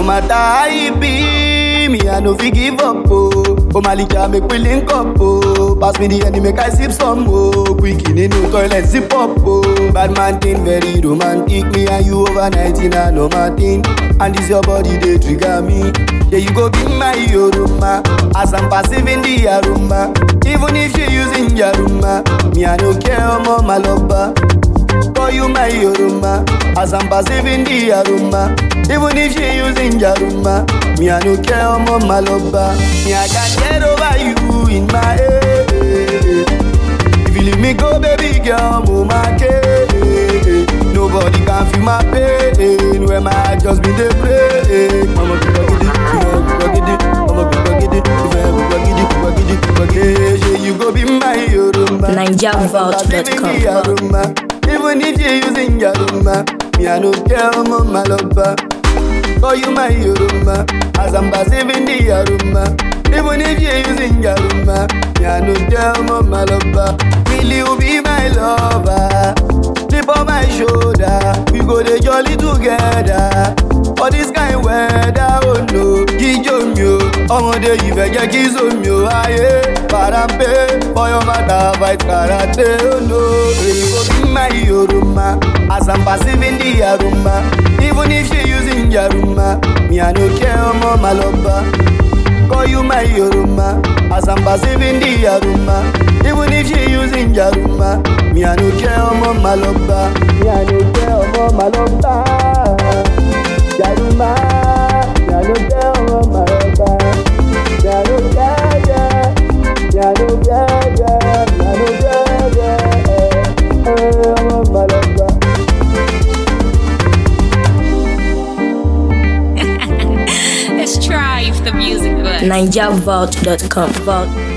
matter how e be, me I no fit give up oh. Oh Malika make we link up oh. Pass me the honey make I sip some oh. Quick in no toilet zip up oh. Bad man thing very romantic, me and you overnight in a no thing. And this your body they trigger me. Yeah you go be my yoruma, as I'm passive in the aroma. Even if you using yaruma, me I no care omo my lover. For you my yoruma, as I'm passive in the aroma. Even if she using jaruma, me I no care omo my lover. Me I can get over you in my head. If you leave me go, baby girl, move my case. Nobody can feel my pain when my heart just been dey break. Mama be gidi, mama be gidi, mama be gidi, mama be gidi, mama be gidi. You go be my yoruma. NigerVault.com. Yaruma. Even if you using Yaruma, me I no care omo my lover. Call you my Yoruma, as I'm passive in the Yaruma. Even if you using Yaruma, me I no care omo my lover. Will you be my lover? Sleep on my shoulder, we go dey jolly together. For this kind weather, oh no, jíjó mi o, ọmọdé yìí fẹ́ jẹ́ kí zomi o, ayé parampe, for your matter fight karate, oh no. You go be my Yoruma, as I'm passive in the Yaruma. Even if she using Yaruma, me I no care, omo my lover. Call you my Yoruma, as I'm passive in the Yaruma. Even if she using Yaruma, me I no care, omo my lover. Me I no care, omo my lover. Yaruma, me I no care, omo my lover. Me I no care, yeah. Me I no care, yeah. Me I no care, yeah. Eh, omo my lover. Let's try if the music works. NigerVault.com. Vault.